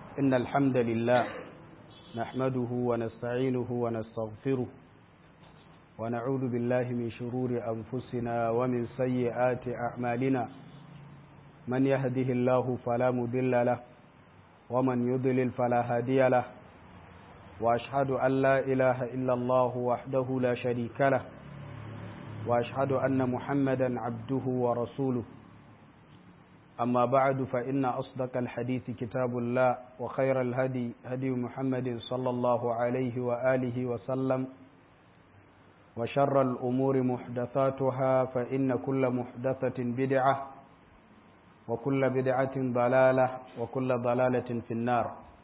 إن الحمد لله نحمده ونستعينه ونستغفره ونعوذ بالله من شرور أنفسنا ومن سيئات أعمالنا من يهده الله فلا مضل له ومن يضلل فلا هادي له وأشهد أن لا إله إلا الله وحده لا شريك له وأشهد أن محمدا عبده ورسوله أما بعد فإن أصدق الحديث كتاب الله وخير الهدي هدي محمد صلى الله عليه وآله وسلم وشر الأمور محدثاتها فإن كل محدثة بدعة وكل بدعة ضلالة وكل ضلالة في النار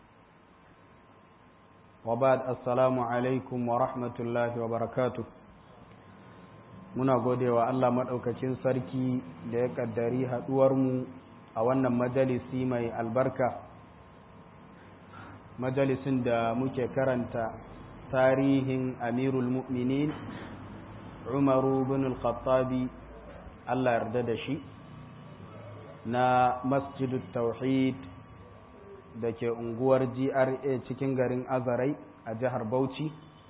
وبعد السلام عليكم ورحمة الله وبركاته muna gode wa Allah maɗaukacin sarki da ya ƙaddari haɗuwarmu a wannan majalisi mai albarka majalisin da muke karanta tarihin amirul mu'minin umaru bin al-khattabi Allah yarda da shi na masjidut tauhid da ke unguwar GRA cikin garin Azarai a jihar Bauchi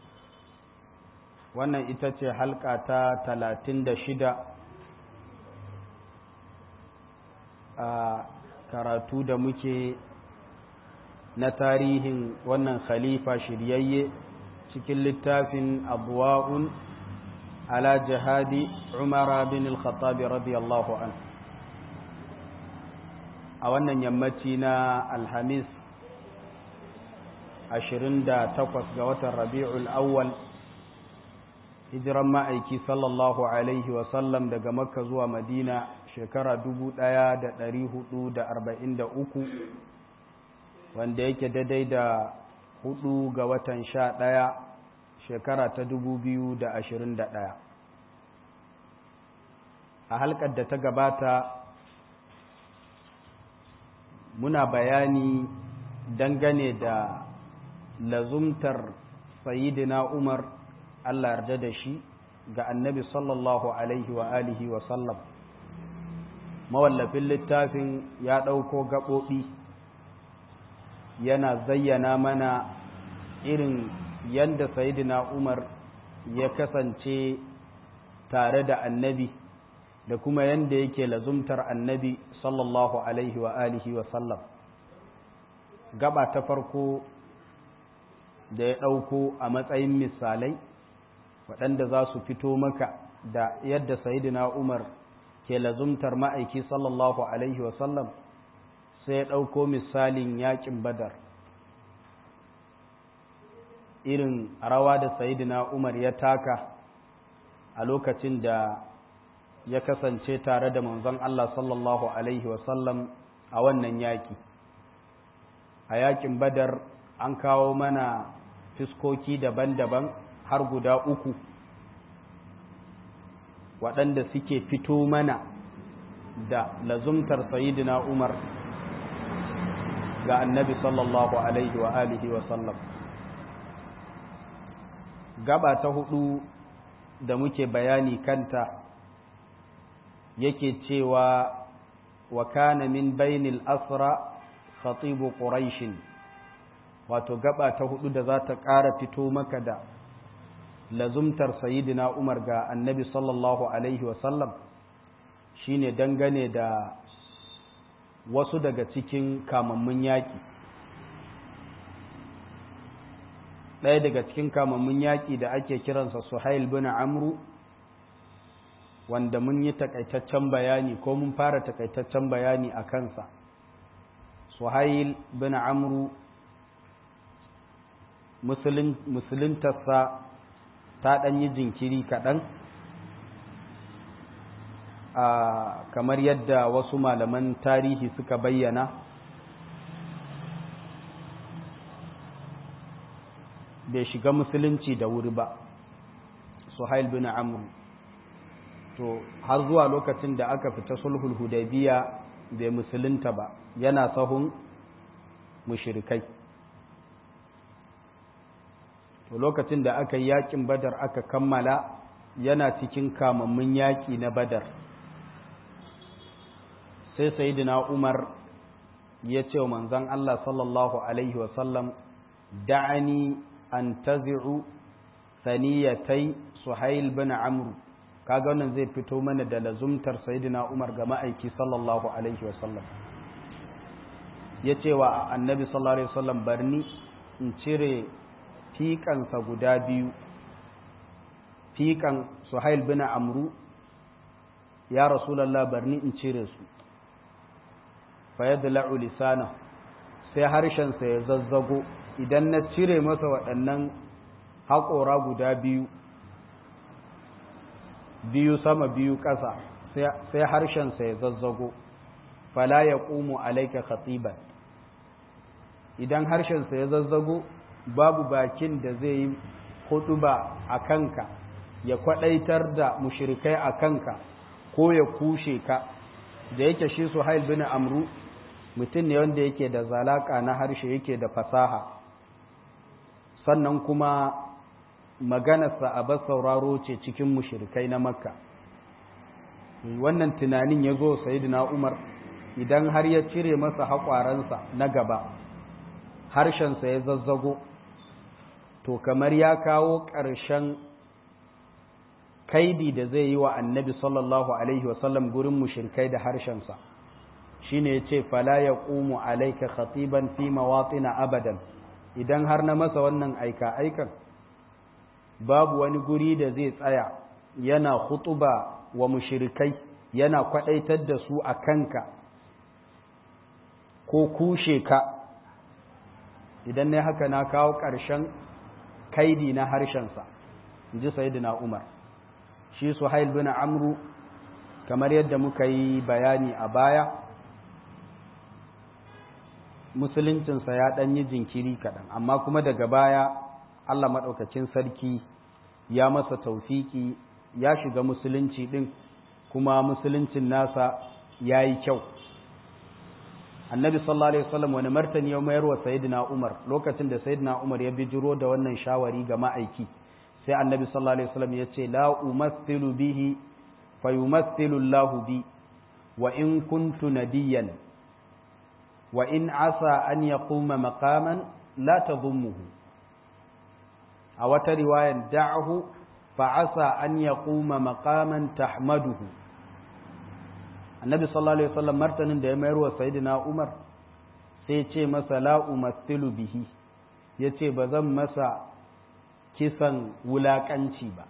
wannan ita ce halka ta talatin da shida a karatu da muke na tarihin wannan khalifa shiryayye cikin littafin abuwa'un ala jihadi umara bin al-khattabi radiyallahu an a wannan yammaci na alhamis 28 ga watan rabi'ul awwal hijiran ma'aiki sallallahu alaihi wasallam daga makka zuwa madina shekara uku, wanda yake daidai da hudu ga watan sha ɗaya shekara ta ɗaya. a halkar da ta gabata muna bayani dangane da lazumtar sayidina umar Allah yarda da shi ga annabi sallallahu alaihi wa alihi wa sallam mawallafin littafin ya ɗauko gaɓoɓi yana zayyana mana irin yadda sayidina umar ya kasance tare da annabi da kuma yadda yake lazumtar annabi sallallahu alaihi wa alihi wa sallam gaba ta farko da ya ɗauko a matsayin misalai waɗanda za su fito maka da yadda sayidina umar ke lazumtar ma'aiki sallallahu alaihi wasallam sai ya ɗauko misalin yaƙin badar irin rawa da sayidina umar ya taka a lokacin da ya kasance tare da manzon Allah sallallahu alaihi wasallam a wannan yaƙi a yaƙin badar an kawo mana fiskoki daban-daban har guda uku waɗanda suke fito mana da lazumtar sayidina umar ga annabi sallallahu alaihi wa alihi wa sallam gaba ta hudu da muke bayani kanta yake cewa wa kana min bainil asra khatibu quraishin wato gaba ta hudu da za ta ƙara fito maka da lazumtar sayidina umar ga annabi sallallahu alaihi wasallam shine dangane da wasu daga cikin kamammun yaƙi ɗaya daga cikin kamammun yaƙi da ake kiransa suhail bin amru wanda mun yi takaitaccen bayani ko mun fara takaitaccen bayani a kansa suhail bin amru musuluntarsa ta ɗan yi jinkiri kaɗan a kamar yadda wasu malaman tarihi suka bayyana bai shiga musulunci da wuri ba suhail bin amr to har zuwa lokacin da aka fita sulhul hudaybiya bai musulunta ba yana sahun mushrikai to lokacin da aka yi yakin badar aka kammala yana cikin kamammun yaki na badar sai sayidina umar ya ce wa manzan Allah sallallahu Alaihi wasallam da'ani an tazi'u saniyatai suhail bin amru kaga wannan zai fito mana da lazumtar sayidina umar ga ma'aiki sallallahu Alaihi wasallam ya ce wa annabi sallallahu Alaihi wasallam barni in cire fiƙansa guda biyu fiƙan suhail bin amru ya rasulallah barni in cire su fayadla'u lisana sai harshensa ya zazzago idan na cire masa waɗannan haƙora guda biyu biyu sama biyu ƙasa sai harshensa ya zazzago fala ya ƙumu alaika khatiban idan harshensa ya zazzago babu bakin da zai yi huɗuba a kanka ya kwaɗaitar da mushirikai a kanka ko ya kushe ka da yake shi su hail bin amru mutum ne wanda yake da zalaka na harshe yake da fasaha sannan kuma maganarsa a bas sauraro ce cikin mushirikai na makka wannan tunanin ya zo sayidina umar idan har ya cire masa haƙwaransa na gaba harshensa ya zazzago to kamar ya kawo ƙarshen kaidi da zai yi wa annabi sallallahu alaihi wasallam gurin mushirkai da harshensa shine ya ce fala ya ƙumu alaika khatiban fi mawatina abadan idan har na masa wannan aika aikan babu wani guri da zai tsaya yana hutuba wa mushirikai yana kwadaitar da su a kanka ko kushe ka idan ne haka na kawo ƙarshen kaidi na harshensa in ji sayidina umar shi suhail bin amru kamar yadda muka yi bayani a baya musuluncinsa ya ɗan yi jinkiri kaɗan amma kuma daga baya allah maɗaukacin sarki ya masa taufiki ya shiga musulunci ɗin kuma musuluncin nasa ya yi kyau annabi sallallahu alaihi wasallam wani martani ya mayar wa sayyidina umar lokacin da sayyidina umar ya bijiro da wannan shawari ga ma'aiki sai annabi sallallahu alaihi wasallam ya ce la umathilu bihi fa yumathilu Allah bi wa in kuntu nadiyan wa in asa an yaquma maqaman la tadhummuhu a wata riwayan da'ahu fa asa an yaquma maqaman tahmaduhu annabi sallallahu alaihi wasallam martanin da ya mayar wa sayyidina Umar sai ce masa la umathilu bihi yace ba zan masa kisan wulaƙanci ba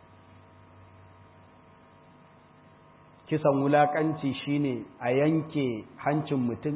kisan wulaƙanci shine a yanke hancin mutum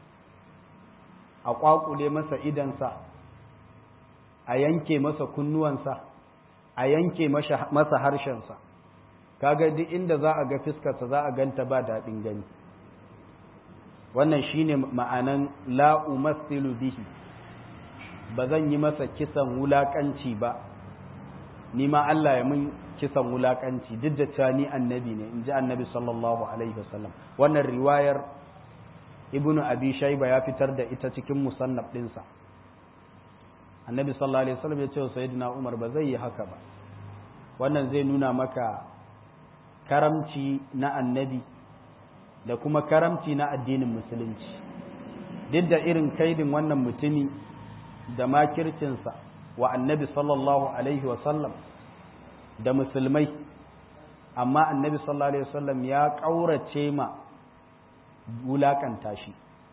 a ƙwaƙule masa idansa a yanke masa kunnuwansa a yanke masa harshensa kaga duk inda za a ga fiskarsa za a ganta ba daɗin gani wannan shine ma'anan la'umassilu bihi ba zan yi masa kisan wulaƙanci ba ni ma Allah ya mun kisan wulaƙanci duk da cewa ni annabi ne in ji annabi sallallahu alaihi wasallam wannan riwayar ibnu abi shayba ya fitar da ita cikin musannaf ɗinsa annabi sallallahu alaihi wasallam ya ce wa sayyidina umar ba zai yi haka ba wannan zai nuna maka karamci na annabi da kuma karamci na addinin musulunci duk da irin kaidin wannan mutumi da makircinsa wa annabi sallallahu alaihi wasallam da musulmai amma annabi sallallahu alaihi wasallam ya ƙaurace ma wulaƙanta shi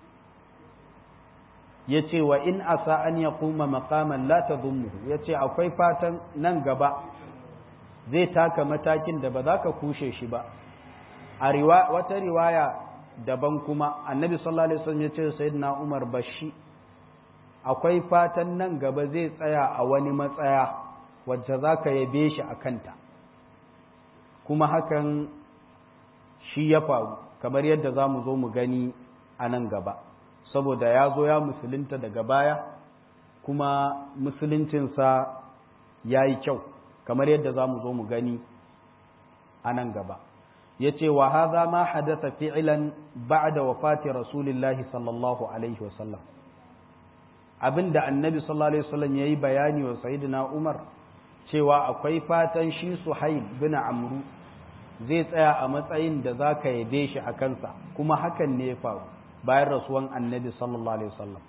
ya ce wa in asa an ya kuma makaman la ta ya ce akwai fatan nan gaba zai taka matakin da ba za ka kushe shi ba a wata riwaya daban kuma annabi sallallahu alaihi wasallam ya ce sayyidina umar bashi akwai fatan nan gaba zai tsaya a wani matsaya wacce za ka yabe shi a kanta kuma hakan shi ya faru kamar yadda za mu zo mu gani a nan gaba saboda ya zo ya musulunta daga baya kuma musuluncinsa ya yi kyau kamar yadda za mu zo mu gani a nan gaba ya ce wa haza ma hadasa fi'ilan ba'da wafati rasulillahi sallallahu alaihi wasallam abinda annabi sallallahu alaihi wasallam yayi bayani wa sayyidina Umar cewa akwai fatan shi Suhaib bin Amru zai tsaya a matsayin da zaka yabe shi a kansa kuma hakan ne ya faru bayan rasuwan annabi sallallahu alaihi wasallam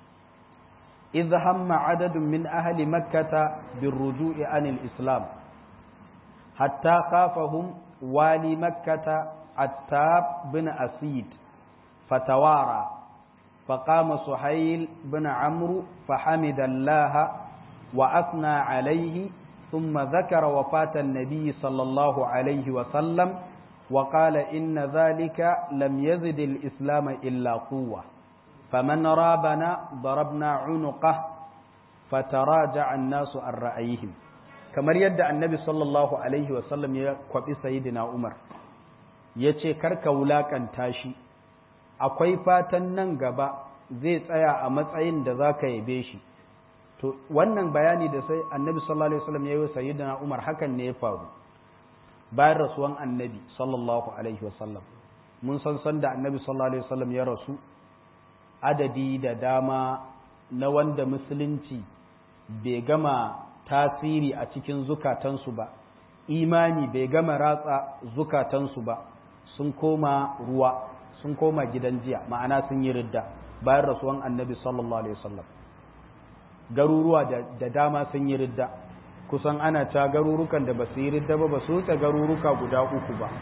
idh hamma adadun min ahli makkata birruju'i anil islam hatta khafahum wali makkata attab bin asid fatawara فقام سهيل بن عمرو فحمد الله وأثنى عليه ثم ذكر وفاة النبي صلى الله عليه وسلم وقال إن ذلك لم يزد الإسلام إلا قوة فمن رابنا ضربنا عنقه فتراجع الناس عن رأيهم kamar yadda annabi sallallahu alaihi wasallam ya kwabi sayidina umar ya ce karka wulakanta shi akwai fatan nan gaba zai tsaya a matsayin da za ka yabe shi to wannan bayani da sai annabi sallallahu alaihi wasallam ya yi wa sayyidina umar hakan ne ya faru bayan rasuwan annabi sallallahu alaihi wasallam mun san san da annabi sallallahu alaihi wasallam ya rasu adadi da dama na wanda musulunci bai gama tasiri a cikin zukatansu ba imani bai gama ratsa zukatansu ba sun koma ruwa sun koma gidan jiya ma'ana sun yi ridda bayan rasuwan annabi sallallahu alaihi wasallam garuruwa da dama sun yi ridda kusan ana ta garurukan da ba su yi ridda ba ba su wuce garuruka guda uku ba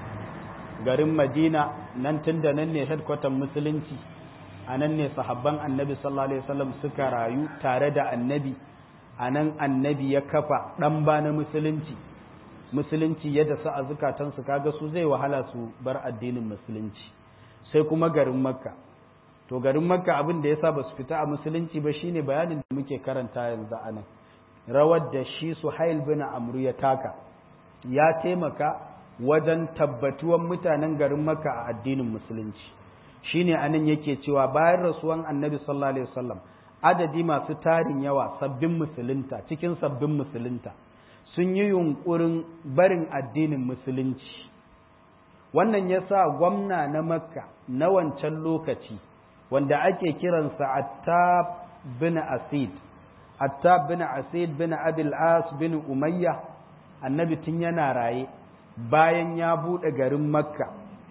garin madina nan tun da nan ne headquarter musulunci a nan ne sahabban annabi sallallahu alaihi wasallam suka rayu tare da annabi a nan annabi ya kafa ɗan ba na musulunci musulunci yadda su a zukatansu kaga su zai wahala su bar addinin musulunci sai kuma garin makka to garin makka abin da yasa ba su fita a musulunci ba shine bayanin da muke karanta yanzu a nan rawar da shi suhail bin amru ya taka ya taimaka wajen tabbatuwan mutanen garin makka a addinin musulunci shine anan yake cewa bayan rasuwan annabi sallallahu alaihi wasallam adadi masu tarin yawa sabbin musulunta cikin sabbin musulunta sun yi yunkurin barin addinin musulunci wannan ya sa gwamna na makka na wancan lokaci wanda ake kiransa attab bin asid attab bin asid bin abil as bin umayya annabi tun yana raye bayan ya buɗe garin makka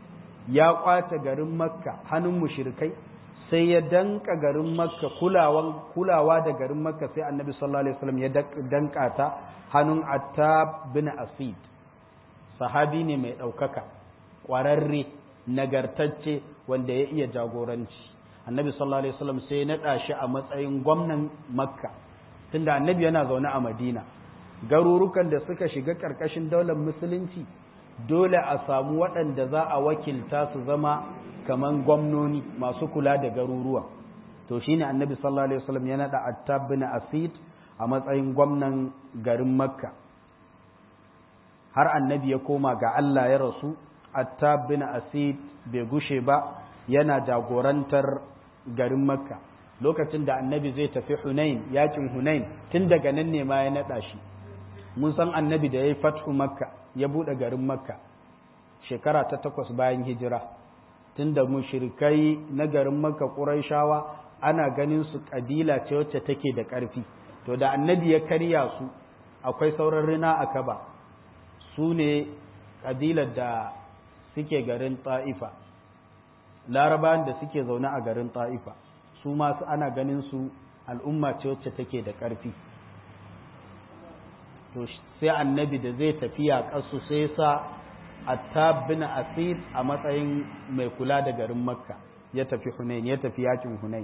ya kwace garin makka hannun mushrikai sai ya danka garin makka kulawa da garin makka sai annabi sallallahu alaihi wasallam ya danka ta hannun attab bin asid sahabi ne mai ɗaukaka ƙwararre nagartacce wanda ya iya jagoranci annabi sallallahu alaihi wasallam sai ya naɗa shi a matsayin gwamnan makka tunda annabi yana zaune a madina garurukan da suka shiga ƙarƙashin daular musulunci dole a samu waɗanda za a wakilta su zama kaman gwamnoni masu kula da garuruwa to shine annabi sallallahu alaihi wasallam ya naɗa attab bin asid a matsayin gwamnan garin makka har annabi ya koma ga Allah ya rasu attab bin asid bai gushe ba yana jagorantar garin makka lokacin da annabi zai tafi hunain yakin hunain tun daga nan ne ma ya naɗa shi mun san annabi da ya yi fathu makka ya buɗe garin makka shekara ta takwas bayan hijira tun da mushrikai na garin makka ƙuraishawa ana ganin su ƙabila ce wacce take da ƙarfi to da annabi ya karya su akwai sauran rina a kaba su ne ƙabilar da suke garin ta'ifa larabawan da suke zaune a garin ta'ifa su masu ana ganin su al'umma ce wacce take da ƙarfi to sai annabi da zai tafiya ƙasu sai sa attab bin asir a matsayin mai kula da garin makka ya tafi hunain ya tafi yakin hunain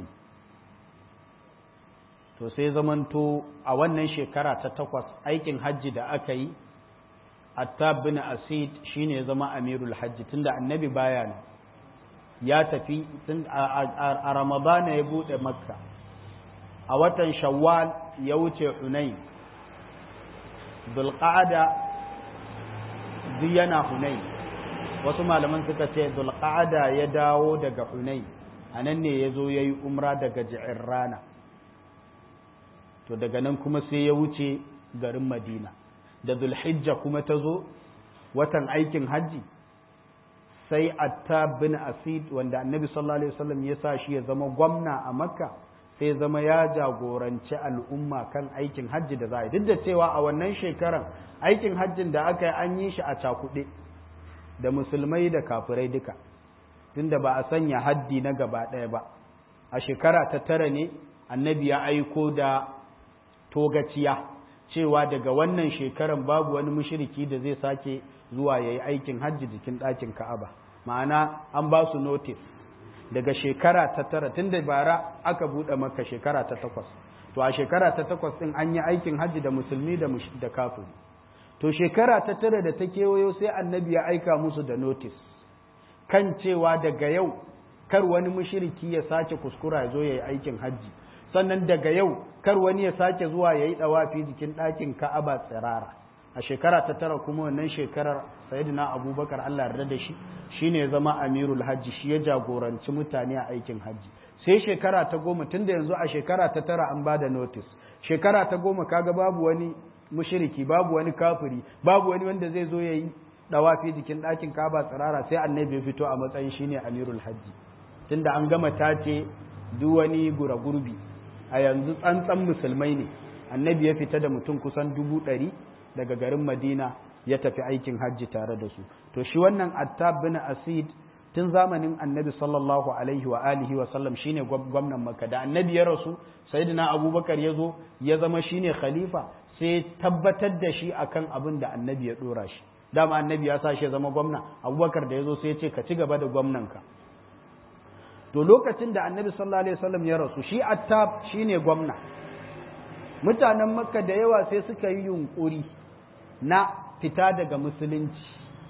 to sai zamanto a wannan shekara ta takwas aikin hajji da aka yi attab bin asid shine ya zama amirul hajji tunda annabi baya ne ya tafi a ramadana ya bude makka a watan shawwal ya wuce hunain dulqa'ada duk yana hunain wasu malaman suka ce dulqa'ada ya dawo daga hunain a nan ne ya zo ya yi umra daga ji'in rana to daga nan kuma sai ya wuce garin madina da zulhijja kuma ta zo watan aikin hajji sai attab bin asid wanda annabi sallallahu alaihi wasallam ya sa shi ya zama gwamna a makka sai zama ya jagoranci al'umma kan aikin hajji da za a yi duk da cewa a wannan shekaran aikin hajjin da aka yi an yi shi a cakuɗe da musulmai da kafirai duka tunda ba a sanya haddi na gaba ɗaya ba a shekara ta tara ne annabi ya aiko da togaciya cewa daga wannan shekaran babu wani mushriki da zai sake zuwa ya yi aikin hajji jikin ɗakin ka'aba ma'ana an ba su notice daga shekara ta tara tun da bara aka buɗe maka shekara ta takwas to a shekara ta takwas ɗin an yi aikin hajji da musulmi da da kafiri to shekara ta tara da ta kewayo sai annabi ya aika musu da notice kan cewa daga yau kar wani mushriki ya sake kuskura ya zo ya yi aikin hajji sannan daga yau kar wani ya sake zuwa ya yi ɗawafi jikin ɗakin ka'aba tsirara a shekara ta tara kuma wannan shekarar sayyidina abubakar allah yarda da shi shine ya zama amirul hajji shi ya jagoranci mutane a aikin hajji sai shekara ta goma tun da yanzu a shekara ta tara an ba da notice shekara ta goma kaga babu wani mushiriki babu wani kafiri babu wani wanda zai zo ya yi ɗawafi jikin ɗakin ka'aba tsirara sai annabi ya fito a matsayin shine amirul hajji tunda an gama tace duk wani gura gurbi a yanzu tsantsan musulmai ne annabi ya fita da mutum kusan dubu ɗari daga garin madina ya tafi aikin hajji tare da su to shi wannan attab bin asid tun zamanin annabi sallallahu alaihi wa alihi wa sallam shine gwamnan makka da annabi ya rasu sayyidina abubakar ya zo ya zama shine khalifa sai tabbatar da shi akan abin da annabi ya dora shi dama annabi ya sa shi ya zama gwamna abubakar da ya zo sai ya ce ka ci gaba da gwamnanka to lokacin da annabi sallallahu alaihi wasallam ya rasu shi attab shine gwamna mutanen makka da yawa sai suka yi yunkuri na fita daga musulunci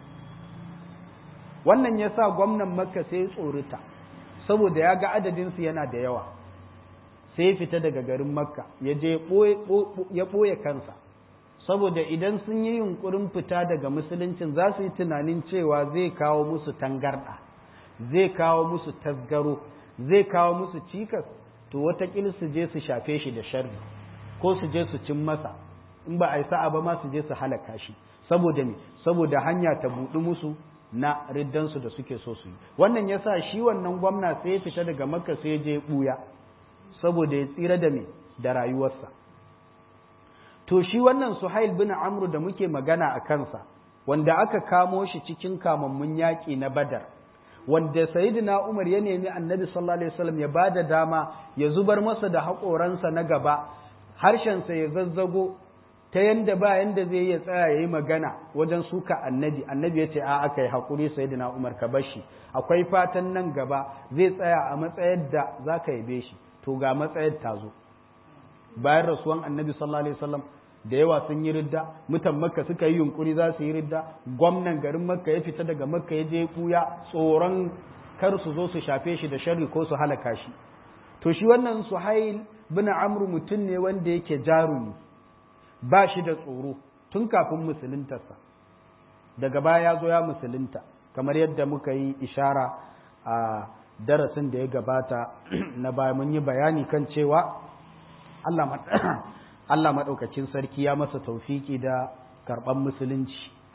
wannan ya sa gwamnan makka sai tsorita saboda ya ga adadinsu yana da yawa sai fita daga garin makka ya je ya ɓoye kansa saboda idan sun yi yunkurin fita daga musuluncin za su yi tunanin cewa zai kawo musu tangarɗa zai kawo musu tasgaro zai kawo musu cikas to watakil su je su shafe shi da sharri ko su je su cin masa in ba a yi sa'a ba ma su je su halaka shi saboda ne saboda hanya ta buɗi musu na riddansu da suke so su yi wannan ya sa shi wannan gwamna sai ya fita daga makka sai ya je ɓuya saboda ya tsira da me da rayuwarsa to shi wannan suhail bin amru da muke magana a kansa wanda aka kamo shi cikin kamammun yaƙi na badar wanda sayyidina Umar ya nemi annabi sallallahu alaihi wasallam ya bada dama ya zubar masa da haƙoransa na gaba harshensa ya zazzago ta yanda ba yanda zai iya tsaya ya yi magana wajen suka annabi annabi ya ce a aka yi haƙuri sayyidina Umar ka bar shi akwai fatan nan gaba zai tsaya a matsayar da za ka yabe shi to ga matsayar ta zo bayan rasuwan annabi sallallahu alaihi wasallam da yawa sun yi ridda mutan makka suka yi yunkuri za su yi ridda gwamnan garin makka ya fita daga makka ya je kuya tsoron kar su zo su shafe shi da sharri ko su halaka shi to shi wannan suhail bin amr mutum ne wanda yake jarumi ba shi da tsoro tun kafin musuluntarsa daga baya ya zo ya musulunta kamar yadda muka yi ishara a darasin da ya gabata na baya mun yi bayani kan cewa Allah Allah maɗaukacin sarki ya masa taufiki da karɓar musulunci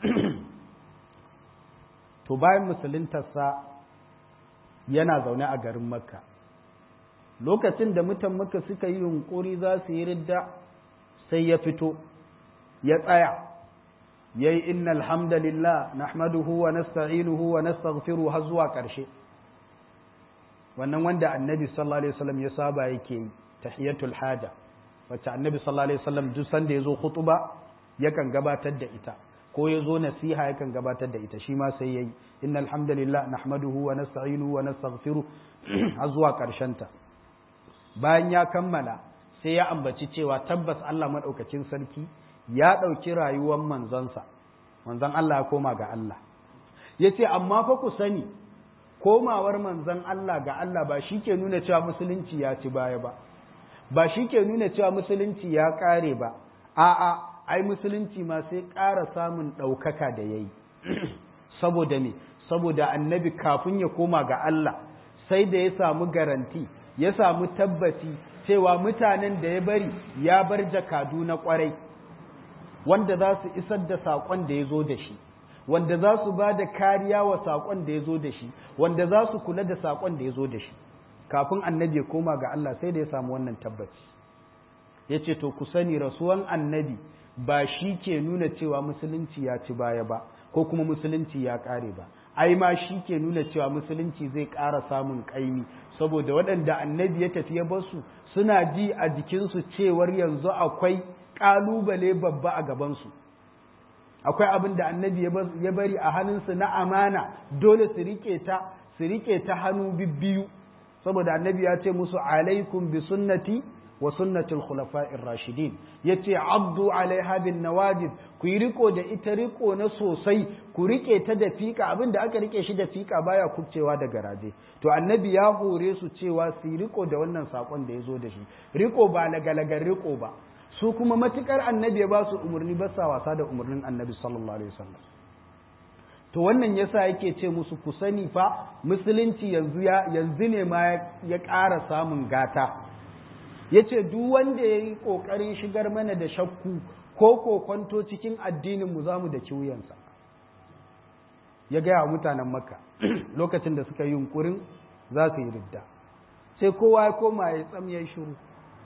to bayan musuluntarsa yana zaune a garin makka lokacin da mutan makka suka yi yunƙuri za su yi ridda sai ya fito ya tsaya ya yi inna alhamdulillah nahmaduhu wa nasta'inuhu wa nastaghfiru har zuwa ƙarshe wannan wanda annabi sallallahu alaihi wasallam ya saba yake yi tahiyatul haja wacce annabi sallallahu alaihi wasallam duk sanda yazo khutuba yakan gabatar da ita ko yazo nasiha yakan gabatar da ita shi ma sai yayi innal hamdalillah nahmaduhu wa nasta'inuhu wa nastaghfiruh har zuwa karshen ta bayan ya kammala sai ya ambaci cewa tabbas Allah madaukakin sarki ya dauki rayuwar manzonsa manzon Allah ya koma ga Allah yace amma fa ku sani komawar manzon Allah ga Allah ba shi ke nuna cewa musulunci ya ci baya ba ba shi ke nuna cewa musulunci ya ƙare ba a'a ai musulunci ma sai ƙara samun ɗaukaka da ya yi saboda ne saboda annabi kafin ya koma ga Allah sai da ya samu garanti ya samu tabbaci cewa mutanen da ya bari ya bar jakadu na ƙwarai wanda za su isar da saƙon da ya zo da shi wanda za su ba da kariya wa saƙon da ya zo da shi wanda za su kula da saƙon da ya zo da shi kafin annabi ya koma ga Allah sai da ya samu wannan tabbaci ya ce to ku sani rasuwan annabi ba shi ke nuna cewa musulunci ya ci baya ba ko kuma musulunci ya ƙare ba ai ma shi ke nuna cewa musulunci zai ƙara samun ƙaimi saboda waɗanda annabi ya tafi ya basu suna ji a jikinsu cewar yanzu akwai ƙalubale babba a gabansu akwai abin da annabi ya bari a hannunsu na amana dole su riƙe ta su riƙe ta hannu bibbiyu saboda annabi ya ce musu alaikum bi sunnati wa sunnatul khulafa'ir rashidin yace abdu alaiha bin nawajid ku yi riko da ita riko na sosai ku rike ta da fika abinda aka rike shi da fika baya kubcewa da garaje to annabi ya hore su cewa su yi riko da wannan sakon da ya zo da shi riko ba lagalagar riko ba su kuma matukar annabi ya ba su umarni ba sa wasa da umarnin annabi sallallahu alaihi wasallam to wannan yasa yake ce musu ku sani fa musulunci yanzu ya yanzu ne ma ya ƙara samun gata yace duk wanda yayi kokarin shigar mana da shakku ko kokonto cikin addinin mu zamu da kiwuyansa ya gaya wa mutanen makka lokacin da suka yi yunkurin za su yi ridda sai kowa ya koma ya tsam ya shiru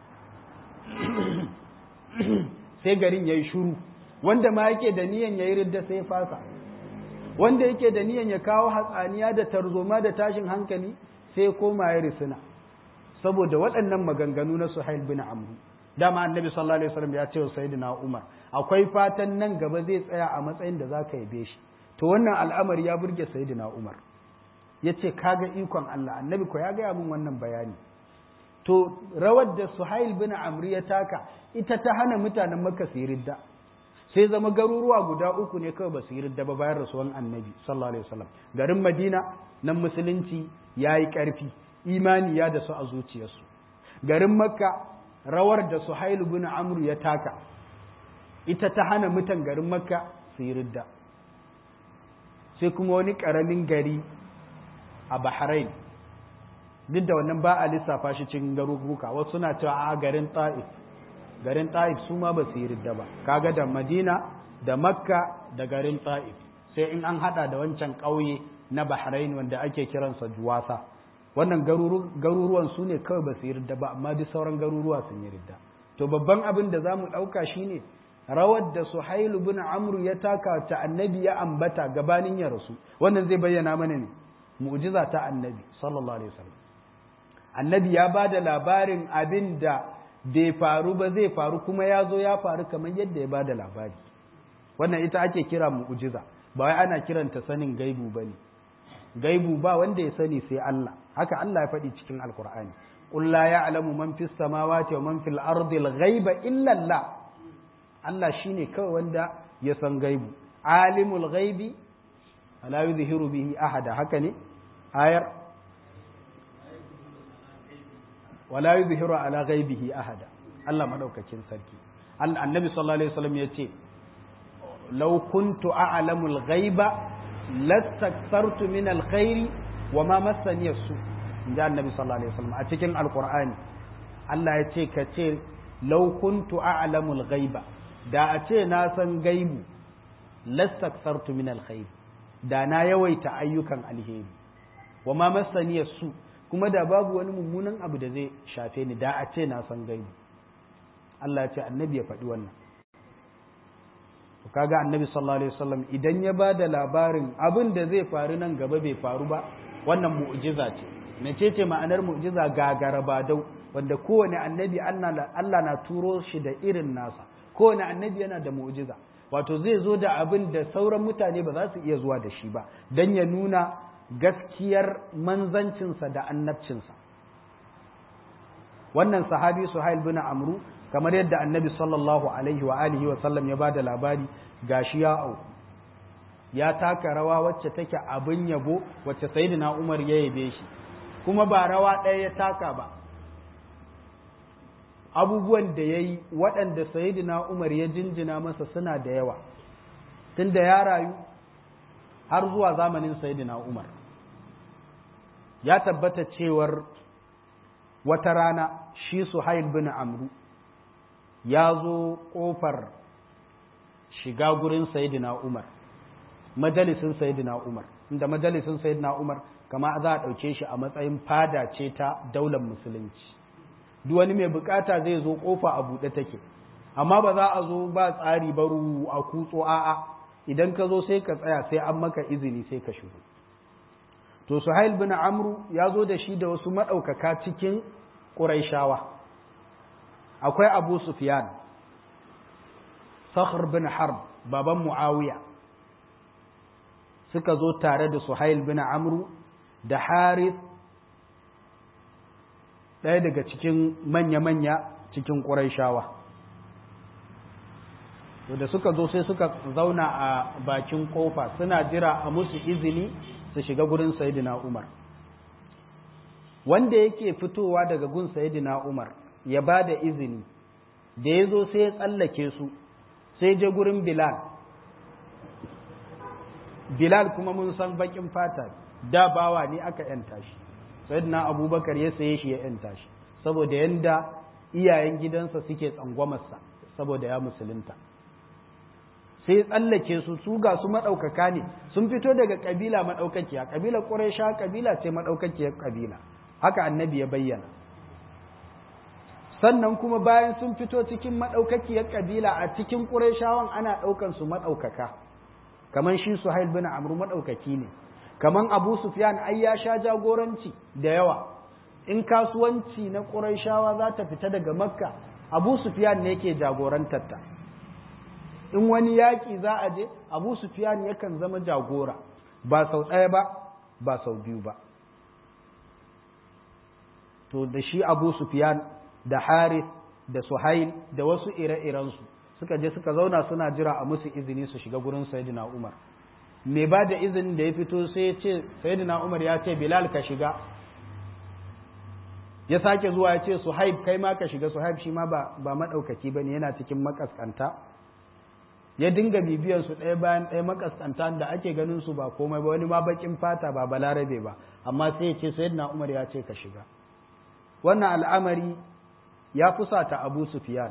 sai garin ya yi shuru wanda ma yake da niyan ya yi ridda sai fasa wanda yake da niyan ya kawo hatsaniya da tarzoma da tashin hankali sai koma ya risina saboda waɗannan maganganu na suhail bin amru dama annabi sallallahu alaihi wasallam ya ce wa sayyidina umar akwai fatan nan gaba zai tsaya a matsayin da zaka yabe shi to wannan al'amari ya burge sayyidina umar yace kaga ikon Allah annabi ko ya gaya min wannan bayani to rawar da suhail bin amri ya taka ita ta hana mutanen makka su yi ridda sai zama garuruwa guda uku ne kawai ba su yi ridda ba bayan rasuwan annabi sallallahu alaihi wasallam garin madina nan musulunci ya yi ƙarfi imani ya da su a zuciyarsu garin makka rawar da suhail bin amru ya taka ita ta hana mutan garin makka su yi ridda sai kuma wani ƙaramin gari a bahrain duk da wannan ba a lissafa shi cikin garuruka wasu suna cewa a garin ta'if garin ta'if su ma ba su yi ridda ba kaga da madina da makka da garin ta'if sai in an hada da wancan ƙauye na bahrain wanda ake kiransa juwasa wannan garuruwan su ne kawai ba su yi ridda ba amma duk sauran garuruwa sun yi ridda to babban abin da za mu ɗauka shine rawar da suhailu bin amru ya taka ta annabi ya ambata gabanin ya rasu wannan zai bayyana mana ne mu'jiza ta annabi sallallahu alaihi wasallam annabi ya ba da labarin abin da bai faru ba zai faru kuma ya zo ya faru kamar yadda ya ba da labari wannan ita ake kira mu'jiza ba wai ana kiranta sanin gaibu ba ne gaibu ba wanda ya sani sai Allah haka Allah ya faɗi cikin alkur'ani qul la ya'lamu man fis samawati wa man fil ardi al-ghaiba illa Allah Allah shine kawai wanda ya san gaibu alimul ghaibi la yuzhiru bihi ahada haka ne ayar wala yuzhiru ala ghaibihi ahada Allah madaukakin sarki annabi sallallahu alaihi wasallam yace law kuntu a'lamul ghaiba lastakthartu min alkhairi wa ma massani yasu inda annabi sallallahu alaihi wasallam a cikin alqur'ani Allah ya ce ka ce law kuntu a'lamul ghaiba da a ce na san gaibu lastakthartu min alkhairi da na yawaita ayyukan alheri wa ma massani yasu kuma da babu wani mummunan abu da zai shafe ni da a ce na san gaibu Allah ya ce annabi ya faɗi wannan to kaga annabi sallallahu alaihi wasallam idan ya ba da labarin abin da zai faru nan gaba bai faru ba wannan mu'jiza ce mece ce ma'anar mu'jiza gagara badau wanda kowane annabi Allah na turo shi da irin nasa kowane annabi yana da mu'jiza wato zai zo da abin da sauran mutane ba za su iya zuwa da shi ba dan ya nuna gaskiyar manzancinsa da annabcinsa wannan sahabi suhail bin amru kamar yadda annabi sallallahu alaihi wa alihi wa sallam ya bada labari gashi ya au ya taka rawa wacce take abin yabo wacce sayyidina umar ya yabe shi kuma ba rawa ɗaya ya taka ba abubuwan da ya yi waɗanda sayyidina umar ya jinjina masa suna da yawa tunda ya rayu har zuwa zamanin sayyidina umar ya tabbata cewar wata rana shi suhail bin amru ya zo ƙofar shiga gurin sayidina umar majalisin sayidina umar inda majalisin sayidina umar kama za a ɗauke shi a matsayin fada ce ta daular musulunci duk wani mai bukata zai zo ƙofa a buɗe take amma ba za a zo ba tsari ba a kutso a'a idan ka zo sai ka tsaya sai an maka izini sai ka shigo to suhail bin amru ya zo da shi da wasu maɗaukaka cikin ƙuraishawa akwai abu sufyan sakhr bin harb baban muawiya suka zo tare da suhail bin amru da harith ɗaya daga cikin manya-manya cikin ƙuraishawa da suka zo sai suka zauna a bakin kofa suna jira a musu izini su shiga gurin sayidina umar wanda yake fitowa daga gun sayidina umar ya ba da izini da ya zo sai ya tsallake su sai je gurin bilal bilal kuma mun san bakin fata da bawa ne aka yanta shi sayidina abubakar ya saye shi ya yanta shi saboda yanda iyayen gidansa suke tsangwamarsa saboda ya musulunta sai tsallake su su ga su maɗaukaka ne sun fito daga ƙabila maɗaukakiya ƙabilar ƙuraisha ƙabila ce maɗaukakiyar ƙabila haka annabi ya bayyana sannan kuma bayan sun fito cikin maɗaukakiyar ƙabila a cikin ƙuraishawan ana ɗaukan su maɗaukaka kamar shi suhail bin amru maɗaukaki ne kamar abu sufyan ai ya sha jagoranci da yawa in kasuwanci na ƙuraishawa za ta fita daga makka abu sufyan ne yake jagorantar ta in wani yaƙi za a je abu sufiyan yakan zama jagora ba sau ɗaya ba ba sau biyu ba to da shi abu sufiyan da harith da suhail da wasu ire-irensu suka je suka zauna suna jira a musu izini su shiga gurin sayidina umar mai ba da izinin da ya fito sai ya ce sayidina umar ya ce bilal ka shiga ya sake zuwa ya ce suhaib kai ma ka shiga suhaib shi ma ba maɗaukaki ba ne yana cikin makaskanta ya dinga bibiyan su ɗaya bayan ɗaya makaskanta da ake ganin su ba komai ba wani ma bakin fata ba balarabe ba amma sai ya ce sayyidina Umar ya ce ka shiga wannan al'amari ya fusata Abu Sufyan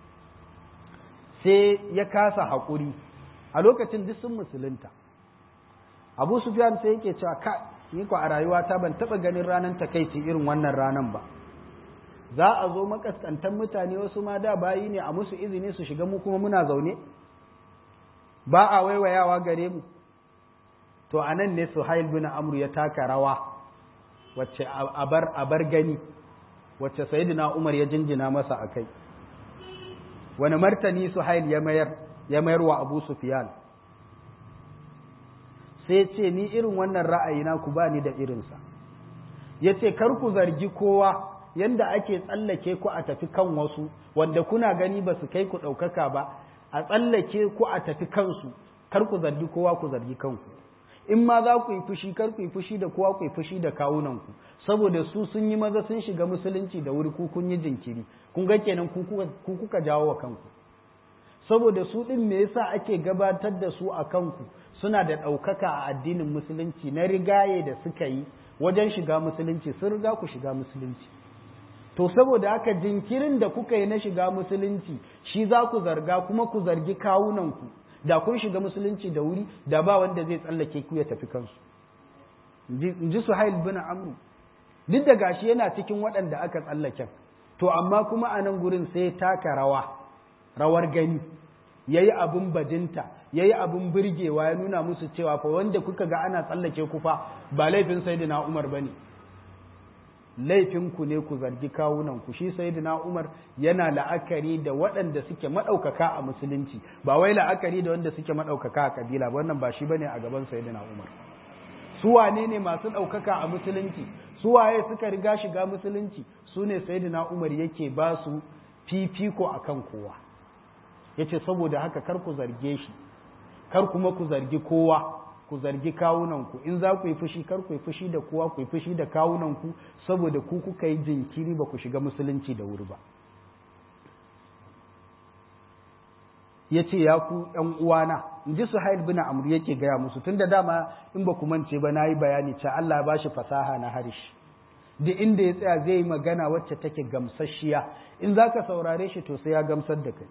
sai ya kasa haƙuri a lokacin duk sun musulunta Abu Sufyan sai yake cewa ka ni ko a rayuwata ban taɓa ganin ranar takaici irin wannan ranan ba za a zo makaskantan mutane wasu ma da bayi ne a musu izini su shiga mu kuma muna zaune ba a waiwayawa gare mu to a nan ne suhail bin amru ya taka rawa wacce abar abar gani wacce sayyidina umar ya jinjina masa akai wani martani suhail ya mayar ya mayar wa abu sufyan sai ce ni irin wannan ra'ayina ku ba ni da irinsa ya ce kar ku zargi kowa yanda ake tsallake ku a tafi kan wasu wanda kuna gani ba su kai ku ɗaukaka ba a tsallake ku a tafi kansu kar ku zargi kowa ku zargi kanku in ma za ku yi fushi kar ku yi fushi da kowa ku yi fushi da kawunanku saboda su sun yi maza sun shiga musulunci da wuri ku kun yi jinkiri kun ga kenan ku kuka jawo wa kanku saboda su din me yasa ake gabatar da su a kanku suna da ɗaukaka a addinin musulunci na rigaye da suka yi wajen shiga musulunci sun riga ku shiga musulunci to saboda haka jinkirin da kuka yi na shiga musulunci shi za ku zarga kuma ku zargi kawunanku da kun shiga musulunci da wuri da ba wanda zai tsallake ku ya tafi kansu in ji suhail bin amru duk da gashi yana cikin waɗanda aka tsallaken to amma kuma a nan gurin sai taka rawa rawar gani ya yi abin bajinta ya yi abin birgewa ya nuna musu cewa fa wanda kuka ga ana tsallake ku fa ba laifin sayyidina umar ba ne laifinku ne ku zargi kawunanku shi sayyidina Umar yana la'akari da waɗanda suke maɗaukaka a musulunci ba wai la'akari da wanda suke maɗaukaka a kabila wannan ba shi bane a gaban sayyidina Umar su wane ne masu ɗaukaka a musulunci su waye suka riga shiga musulunci su ne sayyidina Umar yake ba su fifiko akan kowa yace saboda haka kar ku zarge shi kar kuma ku zargi kowa ku zargi kawunanku in za ku yi fushi kar ku yi fushi da kowa ku yi fushi da kawunanku saboda ku kuka yi jinkiri ba ku shiga musulunci da wuri ba ya ce ya ku ‘yan uwana in ji suhail bin amr yake gaya musu tun da dama in ba ku mance ba na yi bayani ce Allah ba shi fasaha na harshe duk inda ya tsaya zai yi magana wacce take gamsasshiya in za ka saurare shi to sai ya gamsar da kai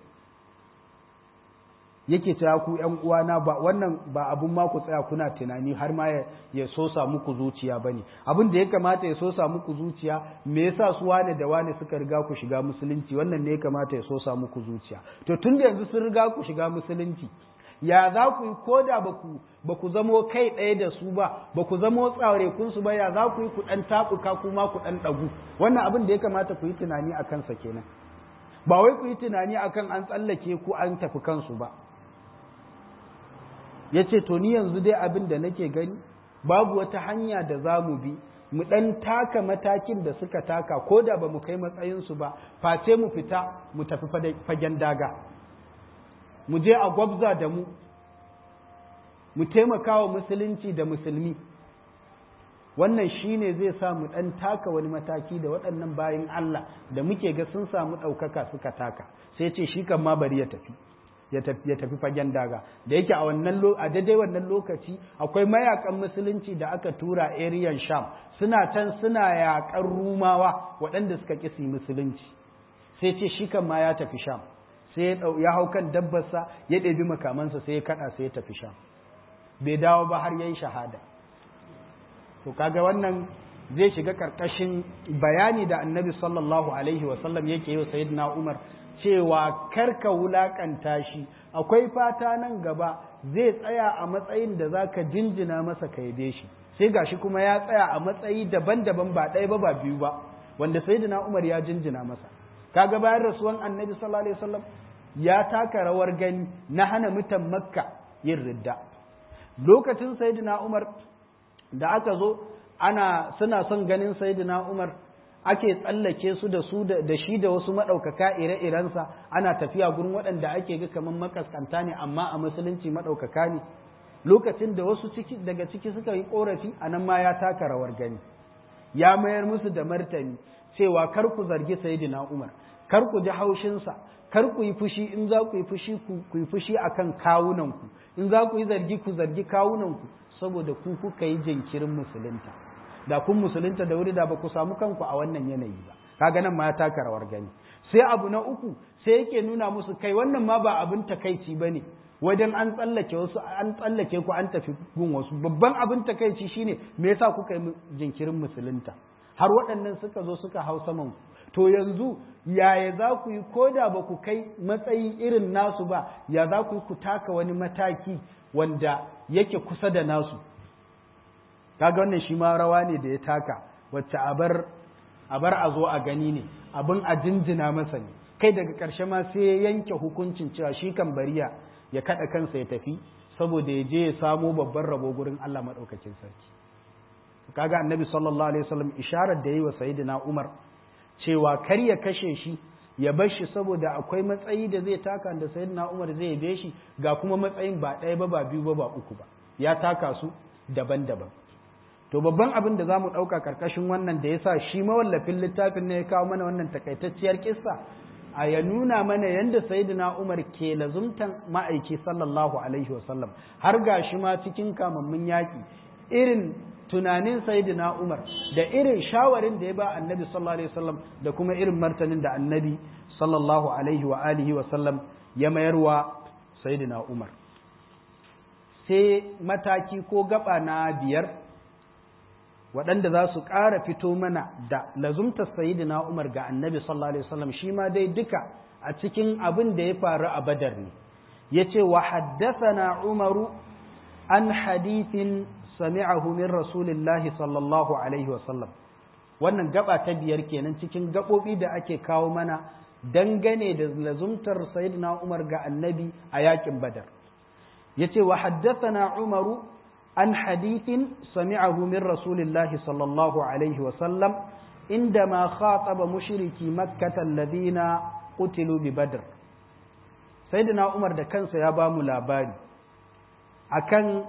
yake cewa ku ƴan uwana ba wannan ba abun ma ku tsaya kuna tunani har ma ya sosa muku zuciya bane abin da ya kamata ya sosa muku zuciya me yasa su wane da wane suka riga ku shiga musulunci wannan ne ya kamata ya sosa muku zuciya to tun da yanzu sun riga ku shiga musulunci ya za ku yi ko da ba ku zamo kai ɗaya da su ba ba ku zamo tsarekun su ba ya za ku yi ku ɗan taɓuka kuma ku ɗan ɗagu wannan abin da ya kamata ku yi tunani a kansa kenan ba wai ku yi tunani akan an tsallake ku an tafi kansu ba ya ce to ni yanzu dai abin da nake gani babu wata hanya da za mu bi mu ɗan taka matakin da suka taka ko da ba mu kai matsayinsu ba face mu fita mu tafi fagen daga mu je a gwabza da mu mu taimaka wa musulunci da musulmi wannan shine zai sa mu ɗan taka wani mataki da waɗannan bayan Allah da muke ga sun samu ɗaukaka suka taka sai ce shi kan ma bari ya tafi ya tafi fagen daga da yake a wannan a daidai wannan lokaci akwai mayakan musulunci da aka tura ariyan sham suna can suna yaƙar rumawa waɗanda suka ƙi musulunci sai ce shi kan ma ya tafi sham sai ya hau kan dabbarsa ya ɗebi makamansa sai ya kaɗa sai ya tafi sham bai dawo ba har yayi shahada to kaga wannan zai shiga ƙarƙashin bayani da annabi sallallahu alaihi wasallam yake yi wa sayyidina umar cewa karka wulakanta shi akwai fata nan gaba zai tsaya a matsayin da za ka jinjina masa ka yabe shi sai gashi kuma ya tsaya a matsayi daban-daban ba ɗaya ba ba biyu ba wanda sayyidina Umar ya jinjina masa kaga bayan rasuwan annabi sallallahu alaihi wasallam ya taka rawar gani na hana mutan makka yin ridda lokacin sayyidina Umar da aka zo ana suna son ganin sayyidina Umar ake tsallake su da su da shi da wasu maɗaukaka ire-irensa ana tafiya gurin waɗanda ake ga kamar makaskanta ne amma a musulunci maɗaukaka ne lokacin da wasu ciki daga ciki suka yi ƙorafi a nan ma ya taka rawar gani ya mayar musu da martani cewa kar ku zargi sayyidina umar kar ku ji haushinsa kar ku yi fushi in za ku yi fushi ku yi fushi akan kawunanku in za ku yi zargi ku zargi kawunanku saboda ku kuka yi jinkirin musulunta da kun musulunta da wuri da ba ku samu kanku a wannan yanayi ba kaga nan ma ya taka rawar gani sai abu na uku sai yake nuna musu kai wannan ma ba abin takaici bane wajen an tsallake wasu an tsallake ku an tafi gun wasu babban abin takaici shine me yasa kuka yi jinkirin musulunta har waɗannan suka zo suka hau saman ku to yanzu yaya za ku yi ko da ba ku kai matsayi irin nasu ba ya za ku yi ku taka wani mataki wanda yake kusa da nasu kaga wannan shi ma rawa ne da ya taka wacce a bar a zo a gani ne abin a jinjina masa ne kai daga ƙarshe ma sai ya yanke hukuncin cewa shi kan bariya ya kaɗa kansa ya tafi saboda ya je ya samo babban rabo gurin Allah maɗaukakin sarki kaga annabi sallallahu alaihi wasallam isharar da yi wa sayyidina Umar cewa kar ya kashe shi ya bar shi saboda akwai matsayi da zai taka da sayyidina Umar zai yabe shi ga kuma matsayin ba ɗaya ba ba biyu ba ba uku ba ya taka su daban-daban to babban abin da za mu ɗauka ƙarƙashin wannan da ya sa shi mawallafin littafin ne ya kawo mana wannan takaitacciyar kissa a ya nuna mana yadda sayyidina umar ke lazumtan ma'aiki sallallahu alaihi wasallam har ga shi ma cikin kamammun yaƙi irin tunanin sayyidina umar da irin shawarin da ya ba annabi sallallahu alaihi wasallam da kuma irin martanin da annabi sallallahu alaihi wa alihi wasallam ya mayarwa sayyidina umar sai mataki ko gaba na biyar waɗanda za su ƙara fito mana da lazumtar sayidina Umar ga annabi sallallahu alaihi wasallam shi ma dai duka a cikin abin da ya faru a badar ne ya ce wa haddathana umaru an hadithin sami'ahu min rasulillahi sallallahu alaihi wasallam wannan gaba ta biyar kenan cikin gaɓoɓi da ake kawo mana dangane da lazumtar sayidina Umar ga annabi a yakin badar ya ce wa haddathana umaru عن حديث سمعه من رسول الله صلى الله عليه وسلم عندما خاطب مشركي مكة الذين قتلوا ببدر سيدنا عمر da kansa ya bamu labari akan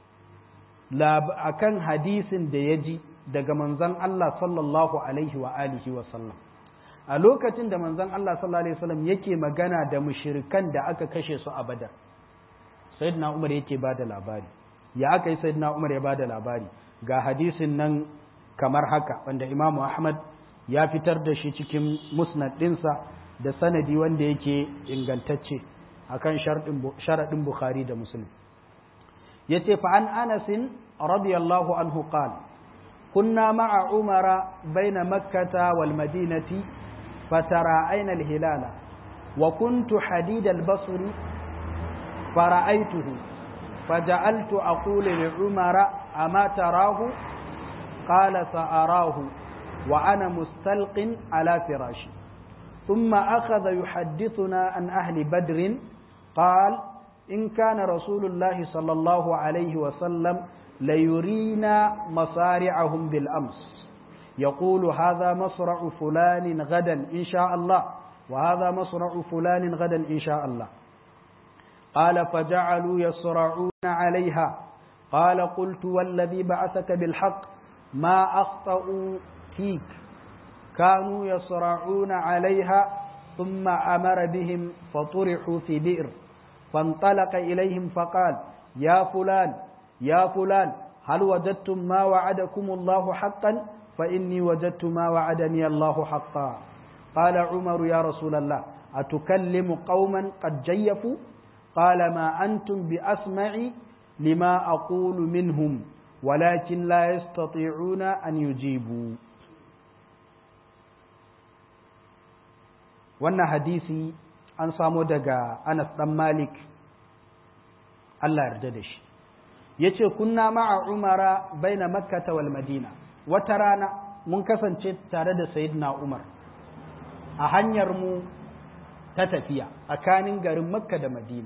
akan hadisin da ya ji daga manzon Allah sallallahu alaihi wa alihi wa sallam a lokacin da manzon Allah sallallahu alaihi wasallam yake magana da mushrikan da aka kashe su a Badar sayyidina Umar yake bada labari ya aka yi sayyidina Umar ya ba da labari ga hadisin nan kamar haka wanda Imam Ahmad ya fitar da shi cikin musnad ɗinsa da sanadi wanda yake ingantacce akan sharaɗin Bukhari da Muslim yace fa an Anas radiyallahu anhu qala kunna ma'a Umara baina Makkah wal Madinati فتراءينا الهلال وكنت حديد البصر fara'aituhu faja'altu aqulu li umara ama tarahu qala sa'arahu wa ana mustalqin ala firashi ثم أخذ يحدثنا عن أهل بدر قال إن كان رسول الله صلى الله عليه وسلم ليرينا مصارعهم بالأمس يقول هذا مصرع فلان غدا إن شاء الله وهذا مصرع فلان غدا إن شاء الله قال فجعلوا يصرعون عليها قال قلت والذي بعثك بالحق ما أخطأوا فيك كانوا يصرعون عليها ثم أمر بهم فطرحوا في بئر فانطلق إليهم فقال يا فلان يا فلان هل وجدتم ما وعدكم الله حقا فإني وجدت ما وعدني الله حقا قال عمر يا رسول الله أتكلم قوما قد جيفوا قال ما أنتم بأسمع لما أقول منهم ولكن لا يستطيعون أن يجيبوا wannan hadisi an samo daga Anas dan Malik Allah yarda da shi yace kunna ma'a Umara baina Makkah wal Madina wata rana mun kasance tare da Sayyidina Umar a hanyar mu ta tafiya tsakanin garin Makka da Madina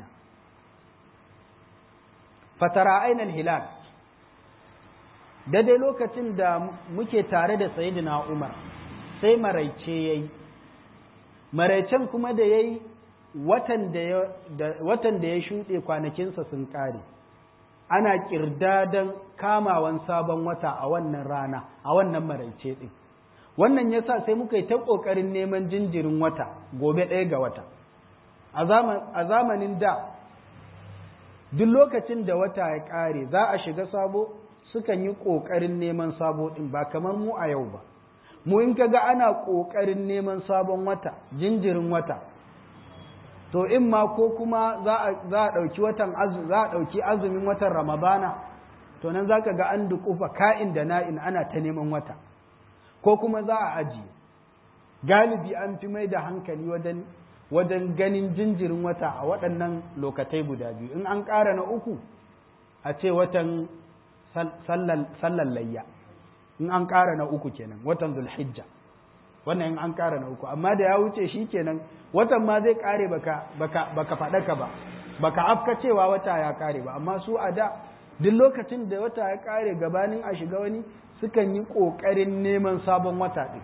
fatara ainal hilal daidai lokacin da muke tare da Sayyidina Umar sai maraice yayi maraicen kuma da ya yi watan da ya shuɗe kwanakinsa sun ƙare ana ƙirdadan kamawan sabon wata a wannan rana a wannan maraice ɗin wannan ya sa sai muka yi ta ƙoƙarin neman jinjirin wata gobe ɗaya ga wata a zamanin da duk lokacin da wata ya ƙare za a shiga sabo sukan yi ƙoƙarin neman sabo ɗin ba kamar mu a yau ba mu in kaga ana ƙoƙarin neman sabon wata jinjirin wata to in ma ko kuma za a ɗauki watan za a ɗauki azumin watan ramadana to nan za ka ga an duƙufa ka'in da na'in ana ta neman wata ko kuma za a ajiye galibi an fi mai da hankali wajen wajen ganin jinjirin wata a waɗannan lokatai guda biyu in an ƙara na uku a ce watan sallan layya in an ƙara na uku kenan watan zulhijja wannan in an ƙara na uku amma da ya wuce shi kenan watan ma zai ƙare baka baka baka faɗaka ba baka afka cewa wata ya ƙare ba amma su a da duk lokacin da wata ya ƙare gabanin a shiga wani sukan yi ƙoƙarin neman sabon wata ɗin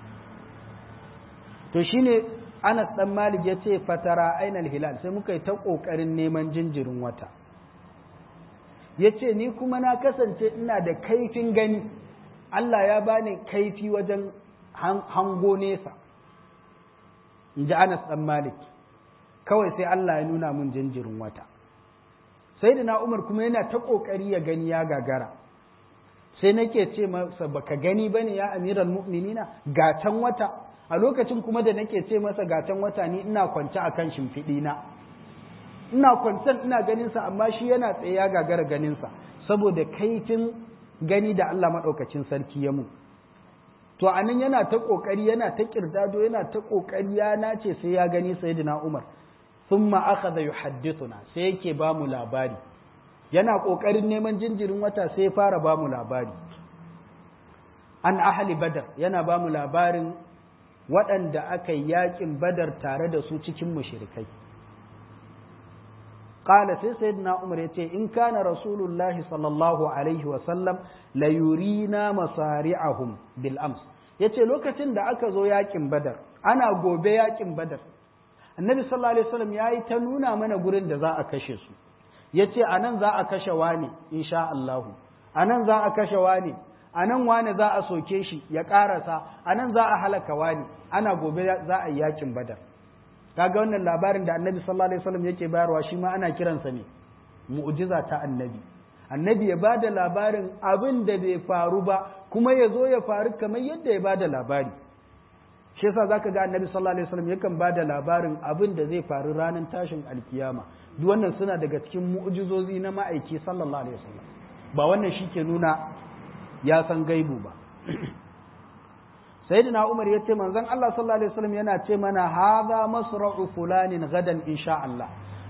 to shine Anas dan Malik ya ce fatara ainal hilal sai muka yi ta ƙoƙarin neman jinjirin wata ya ce ni kuma na kasance ina da kaifin gani Allah ya bani kaifi wajen hango nesa in ji Anas ɗan Malik kawai sai Allah ya nuna mun jinjirin wata sai da na Umar kuma yana ta ƙoƙari ya gani ya gagara sai nake ce masa baka gani bane ya amiral mu'minina gatan wata a lokacin kuma da nake ce masa gatan wata ni ina kwance akan shimfiɗi na ina kwancen ina ganin sa amma shi yana tsaye ya gagara ganin sa saboda kaifin gani da Allah maɗaukacin sarki ya mu. To, a nan yana ta ƙoƙari, yana ta ƙirdado, yana ta ƙoƙari ya nace sai ya gani Sayyidina Umar. Sun aka da yuhaddithuna sai yake ba mu labari. Yana ƙoƙarin neman jinjirin wata sai ya fara ba mu labari. An ahali badar yana ba mu labarin waɗanda aka yi yaƙin badar tare da su cikin mushrikai. قال سيدنا عمر يتي إن كان رسول الله صلى الله عليه وسلم ليرينا مصارعهم بالأمس yace lokacin da aka zo yakin badar ana gobe yakin badar annabi sallallahu alaihi wasallam yayi ta nuna mana gurin da za a kashe su yace anan za a kashe wani insha Allah anan za a kashe wani anan wani za a soke shi ya karasa anan za a halaka wani ana gobe za a yi yakin badar kaga wannan labarin da annabi sallallahu alaihi wasallam yake bayarwa shi ma ana kiransa ne mu'jiza ta annabi annabi ya bada labarin abin da bai faru ba kuma ya zo ya faru kamar yadda ya bada labari shi yasa zaka ga annabi sallallahu alaihi wasallam yakan bada labarin abin da zai faru ranar tashin alkiyama duk wannan suna daga cikin mu'jizozi na ma'aiki sallallahu alaihi wasallam ba wannan shi ke nuna ya san gaibu ba sayyidina Umar ya ce manzon Allah sallallahu alaihi wasallam yana ce mana hadha masra'u fulanin gadan insha Allah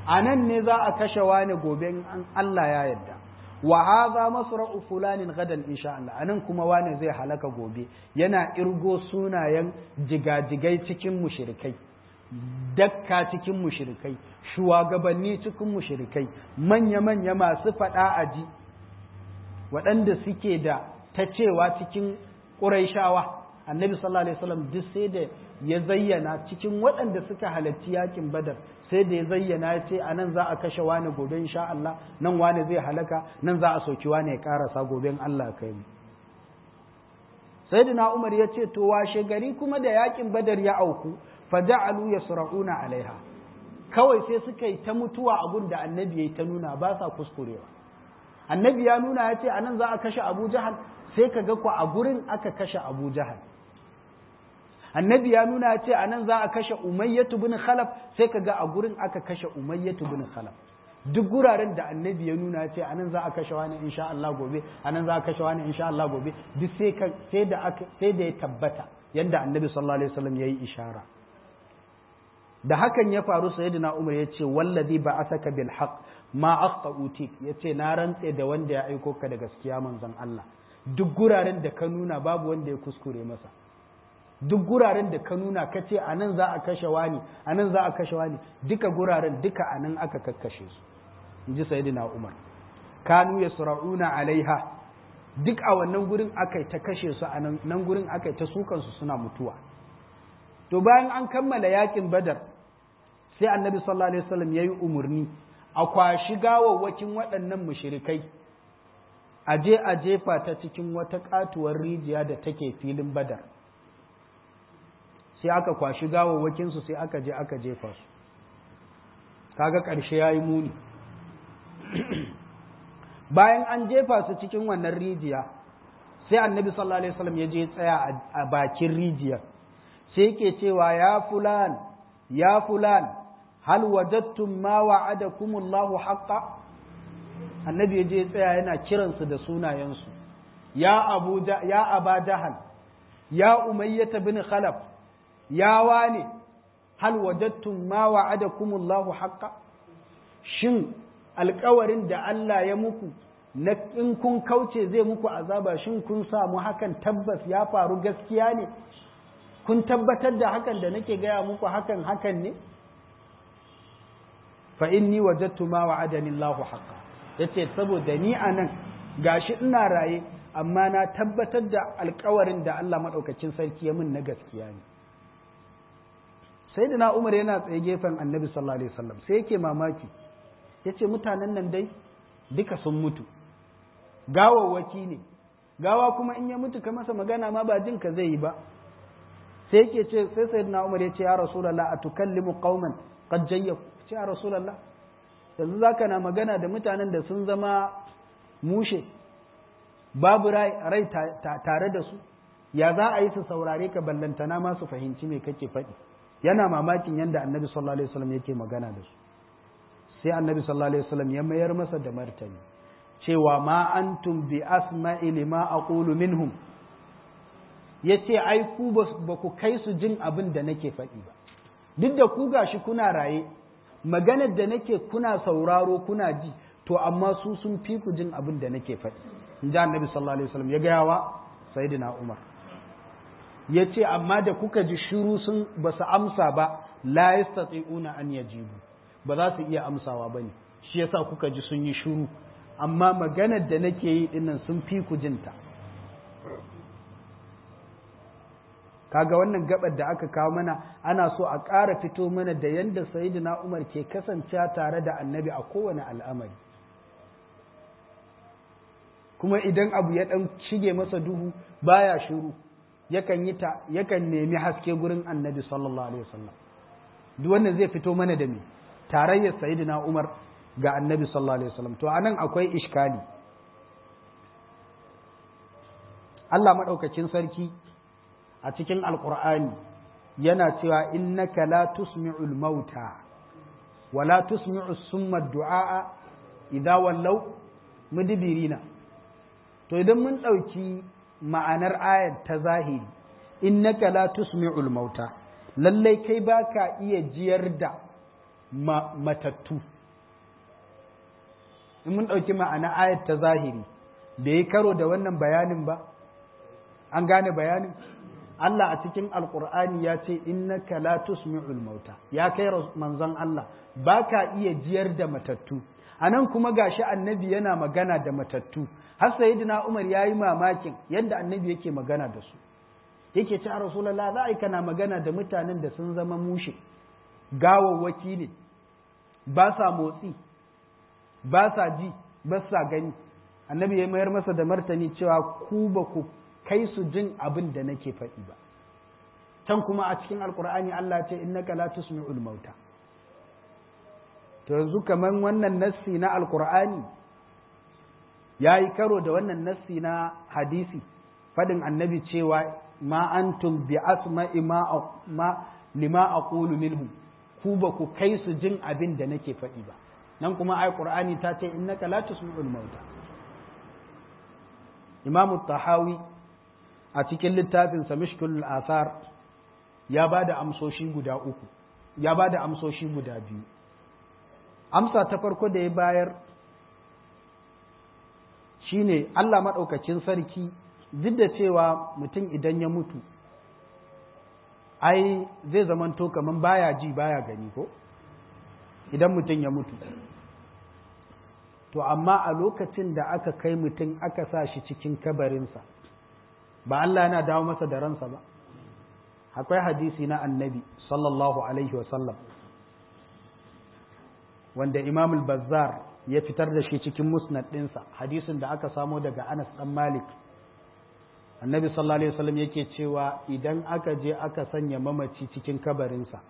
a nan ne za a kashe wani gobe in Allah ya yarda wa hadha masra'u fulanin gadan insha Allah anan kuma wani zai halaka gobe yana irgo sunayen jigajigai cikin mushrikai dakka cikin mushrikai shugabanni cikin mushrikai manya-manya masu faɗa aji waɗanda suke da ta cewa cikin ƙuraishawa annabi sallallahu alaihi wasallam duk sai da ya zayyana cikin waɗanda suka halarci yakin badar sai da ya zayyana ya ce a nan za a kashe wani gobe insha Allah nan wani zai halaka nan za a soki wani ya karasa gobe Allah kai mu sayyidina Umar ya ce to washe gari kuma da yakin badar ya auku faja'alu yasra'una alaiha kawai sai suka yi ta mutuwa abun da annabi yayi ta nuna ba sa kuskurewa annabi ya nuna ya ce anan za a kashe Abu Jahal sai ka ga ku a gurin aka kashe Abu Jahal annabi ya nuna ya ce anan za a kashe Umayyatu bin Khalaf sai ka ga a gurin aka kashe Umayyatu bin Khalaf duk guraren da annabi ya nuna ya ce anan za a kashe wani insha Allah gobe anan za a kashe wani insha Allah gobe duk sai sai da aka sai da ya tabbata yanda annabi sallallahu alaihi wasallam yayi ishara da hakan ya faru sayyidina Umar ya ce wallazi ba'athaka bil haqq ma akhtautik ya ce na rantse da wanda ya aiko ka da gaskiya manzon Allah duk guraren da ka nuna babu wanda ya kuskure masa duk guraren da ka nuna ka ce a nan za a kashe wani a nan za a kashe wani duka guraren duka a nan aka kakkashe su in ji sayyidina Umar kanu yasra'una alaiha duk a wannan gurin aka ta kashe su a nan gurin aka ta sukan su suna mutuwa to bayan an kammala yakin badar sai annabi sallallahu alaihi wasallam yayi umurni a kwashi gawawwakin waɗannan mushrikai a je a jefa ta cikin wata katuwar rijiya da take filin badar sai aka kwashi gawawwakin su sai aka je aka jefa su kaga ƙarshe yayi muni bayan an jefa su cikin wannan rijiya sai annabi sallallahu alaihi wasallam ya je tsaya a bakin rijiyar sai yake cewa ya fulan ya fulan hal wajadtum ma wa'adakumullahu haqqa annabi ya je tsaya yana kiransu da sunayensu ya abu ya aba jahal ya umayyah bin khalaf ya wane hal wajadtum ma wa'adakumullahu haqqa shin alkawarin da Allah ya muku na in kun kauce zai muku azaba shin kun samu hakan tabbas ya faru gaskiya ne kun tabbatar da hakan da nake gaya muku hakan hakan ne fa inni wajadtu ma wa'adani Allahu haqqa yace saboda ni anan gashi ina raye amma na tabbatar da alkawarin da Allah madaukakin sarki ya min na gaskiya ne sayyidina Umar yana tsaye gefen Annabi sallallahu alaihi wasallam sai yake mamaki yace mutanen nan dai duka sun mutu gawawwaki ne gawa kuma in ya mutu ka masa magana ma ba jin ka zai yi ba sai yake ce sai sayyidina Umar ya ce ya rasulullah atukallimu qauman qad jayyaku ce ya rasulullah yanzu zaka na magana da mutanen da sun zama mushe babu rai rai tare da su ya za a yi su saurare ka ballantana ma su fahimci me kake faɗi yana mamakin yadda annabi sallallahu alaihi wasallam yake magana da su sai annabi sallallahu alaihi wasallam ya mayar masa da martani cewa ma antum bi asma'i lima aqulu minhum yace ai ku ba ku kai su jin abin da nake faɗi ba duk da ku gashi kuna raye maganar da nake kuna sauraro kuna ji to amma su sun fi ku jin abin da nake faɗi in ji annabi sallallahu alaihi wasallam ya gaya wa sayyidina umar ya ce amma da kuka ji shiru sun ba su amsa ba la yastati'una an yajibu ba za su iya amsawa ba ne shi yasa kuka ji sun yi shiru amma maganar da nake yi dinnan sun fi ku jinta kaga wannan gabar da aka kawo mana ana so a ƙara fito mana da yadda sayyidina umar ke kasancewa tare da annabi a kowane al'amari kuma idan abu ya ɗan shige masa duhu baya shiru yakan yi ta yakan nemi haske gurin annabi sallallahu alaihi wasallam duk wannan zai fito mana da me tarayyar sayyidina Umar ga annabi sallallahu alaihi wasallam to anan akwai iskali Allah madaukakin sarki a cikin alqur'ani yana cewa innaka la tusmi'ul mauta wa la tusmi'u summa du'a idza wallaw mudbirina to idan mun ɗauki ma'anar ayar ta zahiri innaka la tusmi'ul mauta lallai kai baka iya jiyar da matattu in mun ɗauki ma'ana ayat ta zahiri bai yi karo da wannan bayanin ba an gane bayanin Allah a cikin alkur'ani ya ce innaka la tusmi'ul mauta ya kai manzon Allah baka iya jiyar da matattu anan kuma gashi annabi yana magana da matattu har sayyidina Umar yayi mamakin yadda annabi yake magana da su yake ce rasulullah za a kana magana da mutanen da sun zama mushe gawawwaki ne ba sa motsi ba sa ji ba sa gani annabi ya mayar masa da martani cewa ku ba ku kai su jin abin da nake faɗi ba can kuma a cikin alkur'ani Allah ce innaka la tusmi'ul mauta to yanzu kaman wannan nassi na alkur'ani yayi karo da wannan nassi na hadisi fadin annabi cewa ma antum bi asma'i ma ma lima aqulu minhum ku ba ku kai su jin abin da nake faɗi ba nan kuma ai qur'ani ta ce innaka la tusmi'ul mauta imamu tahawi a cikin littafinsa mishkul asar ya ba da amsoshi guda uku ya ba da amsoshi guda biyu amsa ta farko da ya bayar shine Allah maɗaukacin sarki duk da cewa mutum idan ya mutu ai zai zamanto kamar baya ji baya gani ko idan mutum ya mutu to amma a lokacin da aka kai mutum aka sa shi cikin kabarinsa ba Allah yana dawo masa da ransa ba akwai hadisi na annabi sallallahu alaihi wasallam wanda imam al-bazzar ya fitar da shi cikin musnad ɗinsa hadisin da aka samo daga anas ɗan malik annabi sallallahu alaihi wasallam yake cewa idan aka je aka sanya mamaci cikin kabarinsa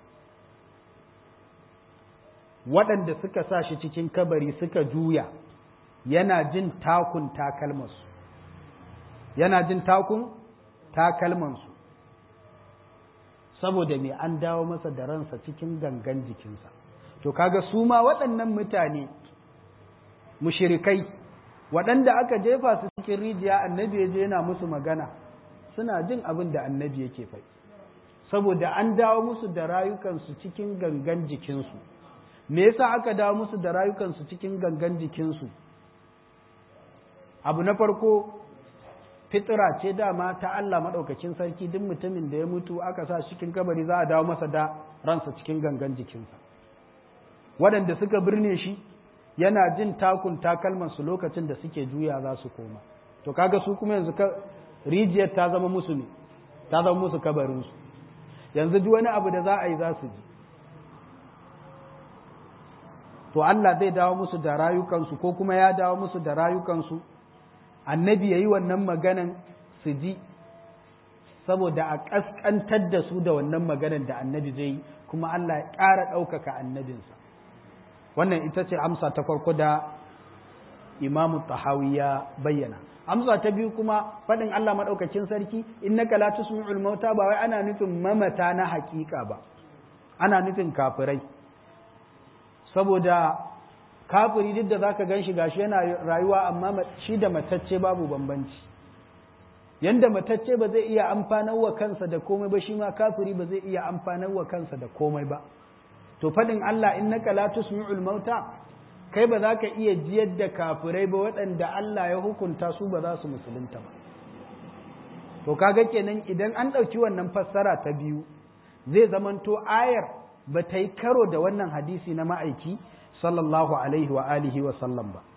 waɗanda suka sa shi cikin kabari suka juya yana jin takun takalmansu yana jin takun takalmansu saboda me an dawo masa da ransa cikin gangan jikinsa to kaga su ma waɗannan mutane mushirikai waɗanda aka jefa su cikin rijiya annabi ya je yana musu magana suna jin abin da annabi yake faɗi saboda an dawo musu da rayukansu cikin gangan jikinsu me yasa aka dawo musu da rayukansu cikin gangan jikinsu abu na farko fitira ce dama ta Allah maɗaukakin sarki duk mutumin da ya mutu aka sa cikin kabari za a dawo masa da ransa cikin gangan jikinsa waɗanda suka birne shi yana jin takun takalmansu lokacin da suke juya za su koma to kaga su kuma yanzu rijiyar ta zama musu ne ta zama musu kabarinsu yanzu duk wani abu da za a yi za su ji to Allah zai dawo musu da rayukansu ko kuma ya dawo musu da rayukansu annabi ya yi wannan maganan su ji saboda a ƙasƙantar da su da wannan maganan da annabi zai yi kuma Allah ya ƙara ɗaukaka annabinsa wannan ita ce amsa ta farko da imamu tahawi ya bayyana amsa ta biyu kuma faɗin Allah maɗaukakin sarki innaka la tusmi'ul mauta ba wai ana nufin mamata na haƙiƙa ba ana nufin kafirai saboda kafiri duk da zaka gan shi gashi yana rayuwa amma shi da matacce babu bambanci yanda matacce ba zai iya amfanar wa kansa da komai ba shi ma kafiri ba zai iya amfanar wa kansa da komai ba to faɗin Allah innaka la tusmi'ul mauta kai ba za ka iya jiyar da kafirai ba waɗanda Allah ya hukunta su ba za su musulunta ba to kaga kenan idan an ɗauki wannan fassara ta biyu zai zamanto ayar ba ta yi karo da wannan hadisi na ma'aiki sallallahu alaihi wa alihi wa sallam ba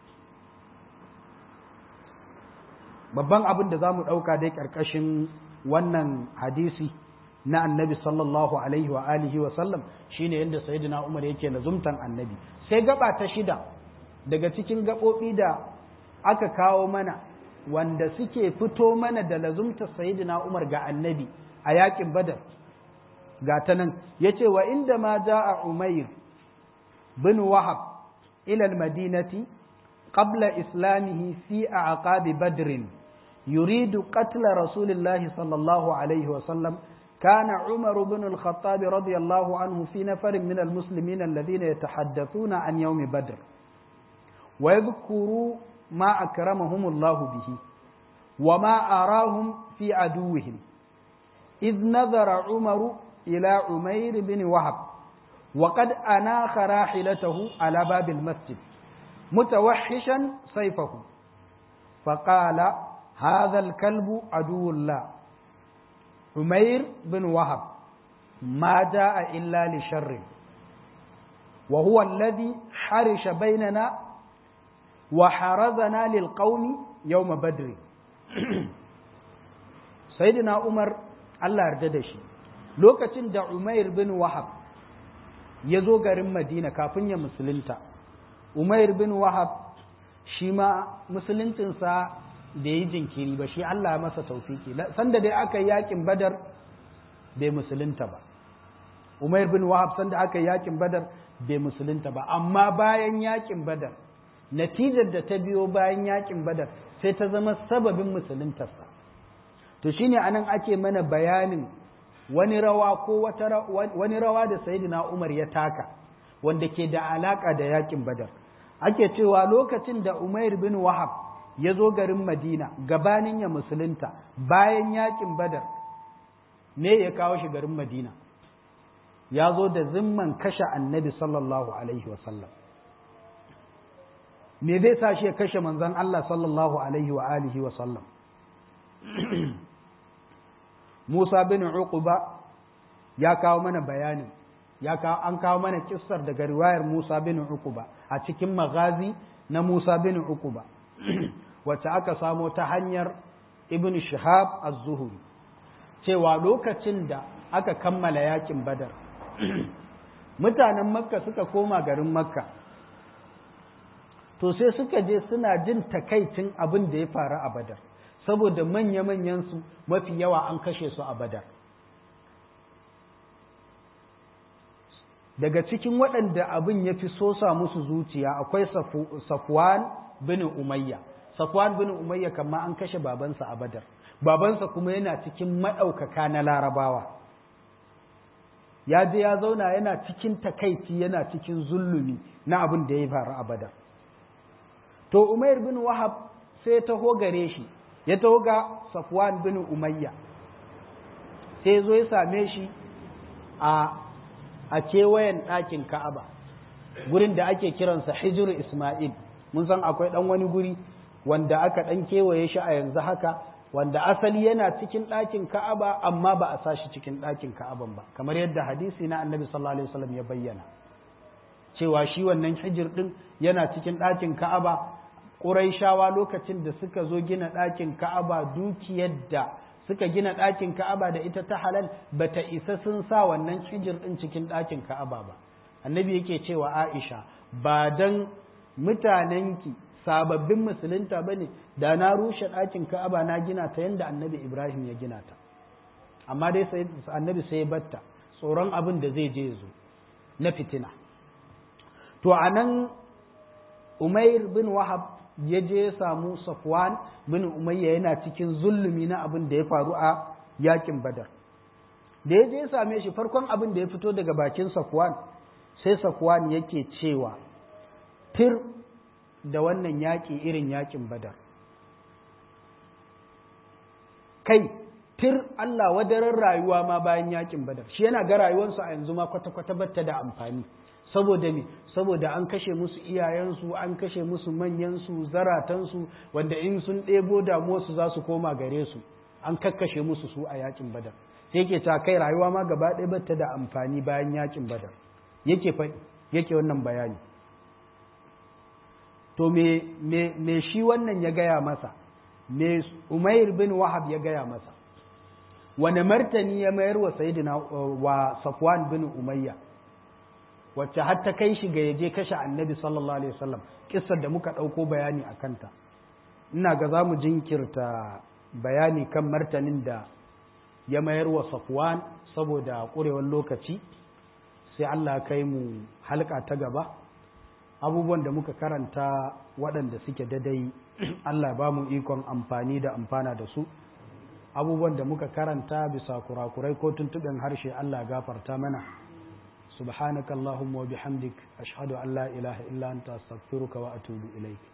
babban abin da za mu ɗauka dai ƙarƙashin wannan hadisi na annabi sallallahu alaihi wa alihi wa sallam shine yadda sayyidina umar yake lazumtan annabi sai gaba ta shida daga cikin gaɓoɓi da aka kawo mana wanda suke fito mana da lazumta sayyidina umar ga annabi a yakin badar ga ta nan ya ce wa inda ma ja'a umair bin wahab ila madinati qabla islamihi fi aqabi badrin yuridu qatla rasulillahi sallallahu alaihi wa sallam كان عمر بن الخطاب رضي الله عنه في نفر من المسلمين الذين يتحدثون عن يوم بدر ويذكروا ما أكرمهم الله به وما أراهم في عدوهم إذ نظر عمر إلى عمير بن وهب وقد أناخ راحلته على باب المسجد mutawahhishan sayfahu faqala hadha al-kalbu aduwullah umair bin wahab ma jaa illa li sharri wa huwa alladhi harisha bainana wa harazana lil qaumi yawm badr sayyidina umar Allah yarda da shi lokacin da umair bin wahab ya zo garin madina kafin ya musulunta umair bin wahab shi ma musuluncinsa da yi jinkiri ba shi Allah masa taufiki sanda dai aka yi yakin badar bai musulunta ba umair bin wahab sanda aka yi yakin badar bai musulunta ba amma bayan yakin badar natijar da ta biyo bayan yakin badar sai ta zama sababin musuluntarsa to shine anan ake mana bayanin wani rawa ko wata wani rawa da sayyidina Umar ya taka wanda ke da alaka da yakin badar ake cewa lokacin da Umair bin Wahab ya zo garin Madina gabanin ya musulunta bayan yakin badar ne ya kawo shi garin Madina ya zo da zimman kashe annabi sallallahu alaihi wasallam me zai sa shi ya kashe manzon Allah sallallahu alaihi wa alihi wa sallam Musa bin Uquba ya kawo mana bayanin ya kawo an kawo mana kissar daga riwayar Musa bin Uquba a cikin magazi na Musa bin Uquba wacce aka samo ta hanyar Ibn Shihab az-Zuhri cewa lokacin da aka kammala yakin Badar mutanen Makka suka koma garin Makka to sai suka je suna jin takaicin abin da ya faru a Badar saboda manya-manyansu mafi yawa an kashe su a badar daga cikin waɗanda abin ya fi sosa musu zuciya akwai safwan bin umayya safwan bin umayya kama an kashe babansa a badar babansa kuma yana cikin maɗaukaka na larabawa ya je ya zauna yana cikin takaici yana cikin zulumi na abin da ya faru a badar to umair bin wahab sai taho gare shi ya taho ga Safwan bin Umayya sai zo ya same shi a a kewayen ɗakin Ka'aba gurin da ake kiransa Hijr Ismail mun san akwai ɗan wani guri wanda aka ɗan kewaye shi a yanzu haka wanda asali yana cikin ɗakin Ka'aba amma ba a sa shi cikin ɗakin Ka'aban ba kamar yadda hadisi na Annabi sallallahu alaihi wasallam ya bayyana cewa shi wannan hijir ɗin yana cikin ɗakin Ka'aba Ƙuraishawa lokacin da suka zo gina ɗakin Ka'aba dukiyar da suka gina ɗakin Ka'aba da ita ta halal bata isa sun sa wannan hijir ɗin cikin ɗakin Ka'aba ba. Annabi yake cewa Aisha ba dan mutanenki sababbin musulunta ba ne da na rushe ɗakin Ka'aba na gina ta yadda Annabi Ibrahim ya gina ta. Amma dai Annabi sai batta tsoron abin da zai je zo na fitina. To a nan Umair bin Wahab ya je ya samu Safwan bin Umayya yana cikin zulumi na abin da ya faru a yakin Badar. Da ya je ya same shi farkon abin da ya fito daga bakin Safwan sai Safwan yake cewa tir da wannan yaƙi irin yakin Badar. Kai tir Allah wadaran rayuwa ma bayan yakin Badar. Shi yana ga rayuwarsa a yanzu ma kwata-kwata batta da amfani. saboda me saboda an kashe musu iyayensu an kashe musu manyansu zaratansu wanda in sun ɗebo damuwarsu za su koma gare su an kakkashe musu su a yakin badar sai yake ta kai rayuwa ma gaba ɗaya bata da amfani bayan yakin badar yake yake wannan bayani to me me me shi wannan ya gaya masa me umair bin wahab ya gaya masa wane martani ya mayar wa sayyidina wa safwan bin umayya wacce har ta kai shi ga yaje kashe annabi sallallahu alaihi wasallam kissar da muka ɗauko bayani a kanta ina ga za mu jinkirta bayani kan martanin da ya mayar wa safwan saboda ƙurewar lokaci sai Allah kai mu halka ta gaba abubuwan da muka karanta waɗanda suke dadai Allah ba mu ikon amfani da amfana da su abubuwan da muka karanta bisa kurakurai ko tuntuɓin harshe Allah gafarta mana سبحانك اللهم وبحمدك أشهد أن لا إله إلا أنت أستغفرك وأتوب إليك